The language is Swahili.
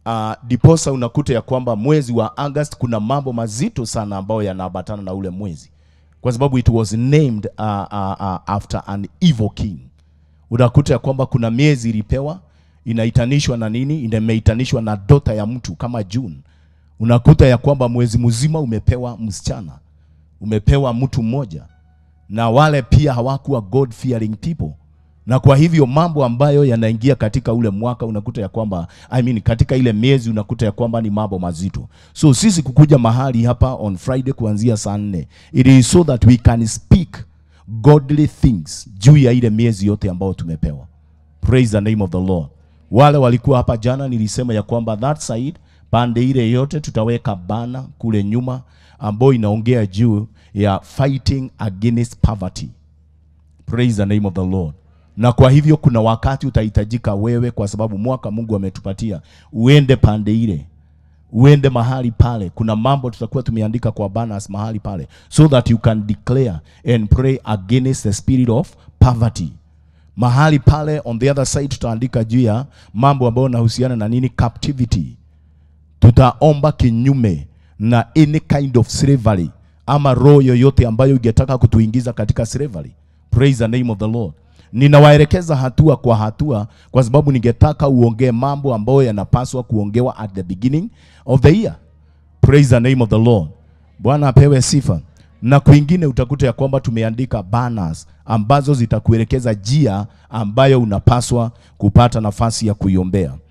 uh, diposa unakuta ya kwamba mwezi wa August kuna mambo mazito sana ambayo yanaambatana na ule mwezi, kwa sababu it was named uh, uh, uh, after an evil king. Unakuta ya kwamba kuna miezi ilipewa inaitanishwa na nini, imeitanishwa na dota ya mtu kama June. Unakuta ya kwamba mwezi mzima umepewa msichana, umepewa mtu mmoja, na wale pia hawakuwa God fearing people na kwa hivyo mambo ambayo yanaingia katika ule mwaka unakuta ya kwamba I mean, katika ile miezi unakuta ya kwamba ni mambo mazito. So sisi kukuja mahali hapa on Friday kuanzia saa nne it is so that we can speak godly things juu ya ile miezi yote ambayo tumepewa. Praise the name of the Lord. Wale walikuwa hapa jana, nilisema ya kwamba that side pande ile yote tutaweka bana kule nyuma ambayo inaongea juu ya fighting against poverty. Praise the name of the Lord. Na kwa hivyo kuna wakati utahitajika wewe, kwa sababu mwaka Mungu ametupatia, uende pande ile, uende mahali pale. Kuna mambo tutakuwa tumeandika kwa banners mahali pale, so that you can declare and pray against the spirit of poverty. Mahali pale on the other side tutaandika juu ya mambo ambayo yanahusiana na nini, captivity. Tutaomba kinyume na any kind of slavery ama roho yoyote ambayo ingetaka kutuingiza katika slavery. Praise the name of the Lord. Ninawaelekeza hatua kwa hatua, kwa sababu ningetaka uongee mambo ambayo yanapaswa kuongewa at the beginning of the year. Praise the name of the Lord. Bwana apewe sifa. Na kwingine utakuta ya kwamba tumeandika banners ambazo zitakuelekeza njia ambayo unapaswa kupata nafasi ya kuiombea.